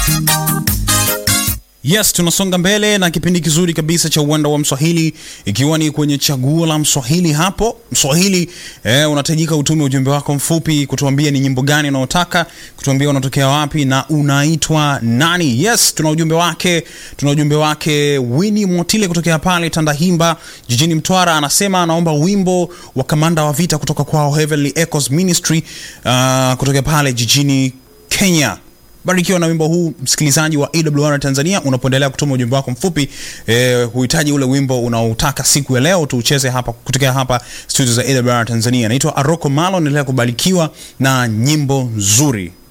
Yes, tunasonga mbele na kipindi kizuri kabisa cha uwanda wa Mswahili, ikiwa ni kwenye chaguo la Mswahili. Hapo Mswahili eh, unatajika utume ujumbe wako mfupi kutuambia ni nyimbo gani unaotaka kutuambia, unatokea wapi na unaitwa nani. Yes, tuna ujumbe wake, tuna ujumbe wake Winnie Motile kutokea pale Tandahimba jijini Mtwara, anasema anaomba wimbo wa kamanda wa vita kutoka kwao Heavenly Echoes Ministry uh, kutokea pale jijini Kenya. Barikiwa na wimbo huu msikilizaji wa AWR Tanzania, unapoendelea kutuma ujumbe wako mfupi eh, huhitaji ule wimbo unaotaka siku ya leo tuucheze hapa kutokea hapa studio za AWR Tanzania. Naitwa Aroko Malo, naendelea kubarikiwa na nyimbo nzuri.